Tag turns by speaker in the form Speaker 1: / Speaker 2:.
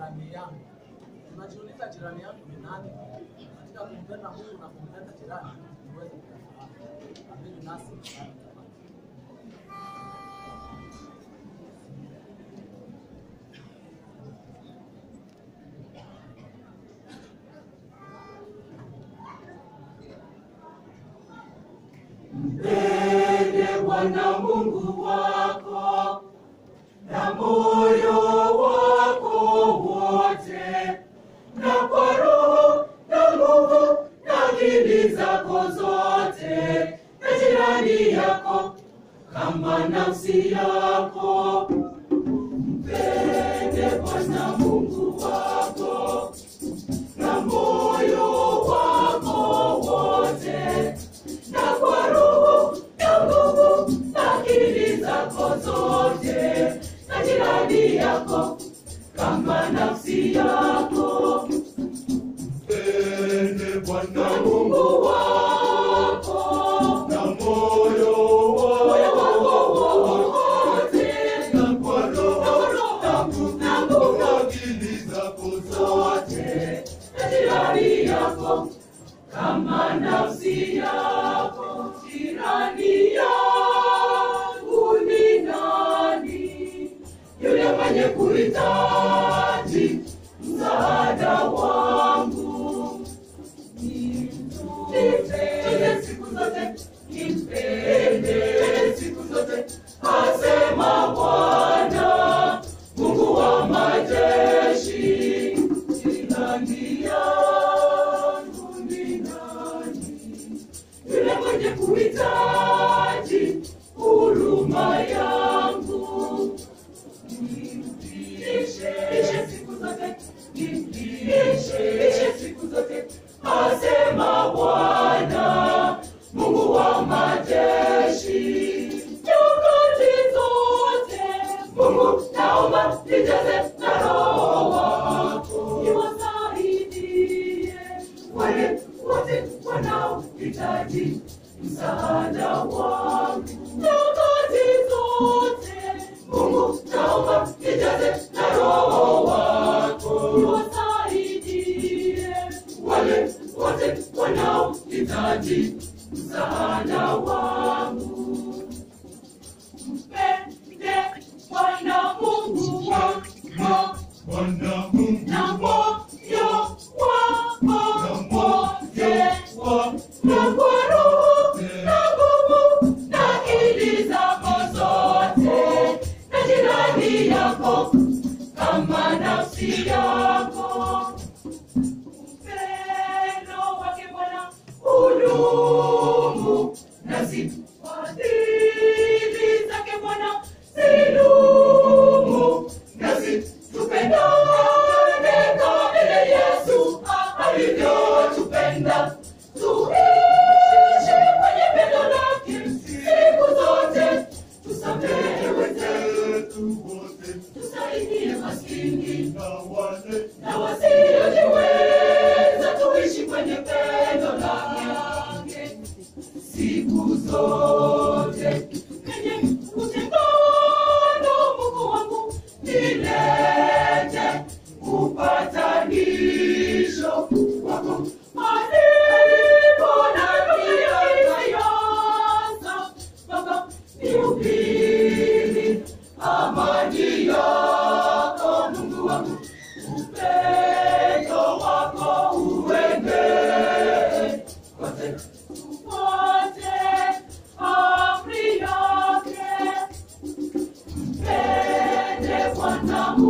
Speaker 1: jirani yangu. Unajiuliza jirani yangu ni nani? Katika kumpenda Mungu na kumpenda jirani, uweze kufahamu. Amini nasi tutapata.
Speaker 2: Mpende Bwana Mungu wako na moyo wako wote na kwa roho na nguvu na akili zako zote, na jirani yako kama nafsi yako. Mpende Bwana Mungu wako na moyo wako wote na kwa roho na nguvu na akili zako zote, na jirani yako kama nafsi yako.
Speaker 3: Mpende Bwana
Speaker 2: Mungu wako
Speaker 3: na moyo
Speaker 2: moyo
Speaker 3: wako
Speaker 2: wako wote,
Speaker 3: na kwa roho
Speaker 2: na nguvu na nguvu
Speaker 3: na akili zako zote.
Speaker 2: zote, na jirani yako kama nafsi yako. Jirani yangu ni nani? Yule mwenye kuhitaji msaada wangu. Nimpende siku zote, nimpende siku zote, asema Bwana Mungu wa majeshi. Jirani yangu ni nani? Yule mwenye kuhitaji huruma yangu. Nimlishe siku zote, nimlishe siku zote, asema Bwana Mungu wa majeshi. Nyakati zote Mungu naomba nijaze na Roho wako, niwasaidie wale wote wanaohitaji msaada wangu. Nyakati zote Mungu naomba nijaze na Roho wako, niwasaidie wale wote wanaohitaji msaada wangu. Mpende Bwana Mungu wako
Speaker 3: Bwana Mungu
Speaker 2: na moyo wako wote na kwa roho na nguvu na akili zako zote, na jirani yako kama nafsi yako. Upendo wake Bwana hudumu, nasi fadhili zake Bwana zidumu, nasi tupendane kama vile Yesu alivyotupenda. Tuishi kwenye pendo lake siku zote, tusamehe wenzetu,
Speaker 3: wetu wote
Speaker 2: tusaidie maskini
Speaker 3: na wale
Speaker 2: na wasiojiweza tuishi kwenye pendo lake siku zote. Penye utengano, Mungu wangu, nilete upatanisho wako alipo na miayasa Baba, nihubiri amani yako Mungu wangu, upendo wako uenee kote, tufuate amri yake. Mpende Bwana